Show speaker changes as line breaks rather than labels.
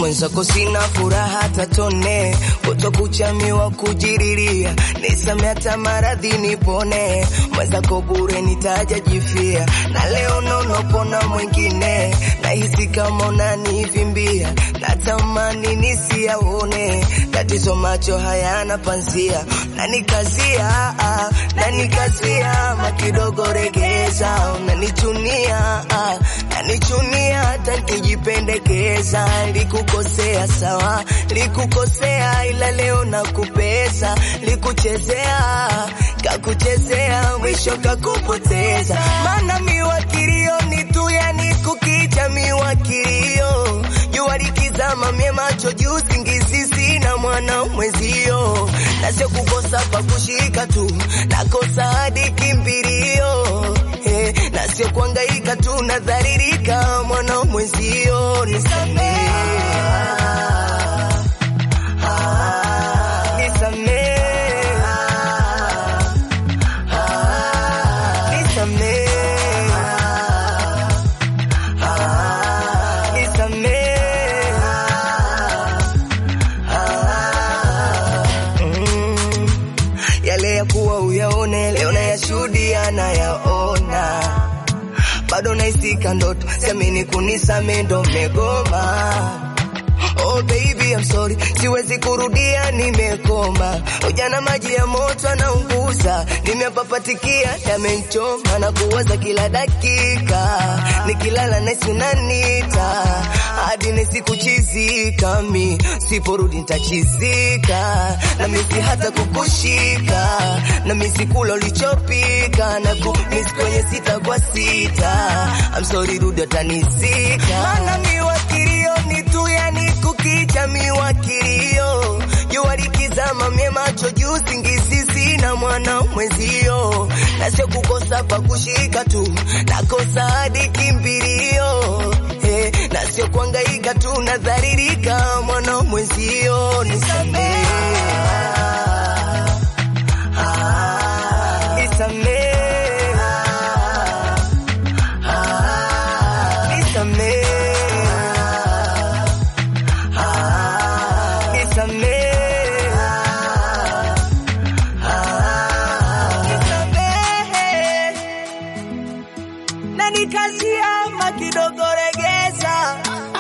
mwenzako sina furaha tatone, kutokuchamiwa kujiriria, nisame hata maradhi nipone, mwenzako bure nitajajifia, na leo nonopona mwingine, nahisi kama unanivimbia, natamani nisiyaone, tatizo macho hayana panzia, nanikazia ah, nanikazia makidogo regeza, unanichunia ah, nanichunia hata nikijipendekeza, likukosea sawa, likukosea ila leo nakupesa, likuchezea kakuchezea, mwisho kakupoteza, maana miwa kilio ni tu, yani kukicha miwa kilio, jua likizama mie macho juu, singizi sina mwana mwezio, na sio kukosa pa kushika tu, nakosa hadi kimbilio eh, na sio kuangaika tu, nadharirika mwana mwezio, nisamehe nisamehe nisamehe nisamehe Mm. yale ya kuwa uyaone leo nayashuhudia nayaona bado naisika ndoto siamini kunisame ndo megoma Oh baby I'm sorry, siwezi kurudia, nimekoma. Ujana maji ya moto anaunguza, nimepapatikia, yamenchoma na kuwaza kila dakika, nikilala nahisi unanita hadi nahisi kuchizika, mi siporudi nitachizika, na misi hata kukushika, na misi kula ulichopika, na kumisi kwenye sita kwa sita. I'm sorry, rudi atanizika, maana miwa kilio ni tu, yani kukicha miwa kilio, jua likizama mie macho juu, singizi sina mwana mwezio, na sio kukosa pa kushika tu, nakosa hadi kimbilio eh, na sio kuangaika tu, nadharirika mwana mwezio, nisamehe nisamehe nisamehe nisamehe nisamehe na nikazia kidogo regeza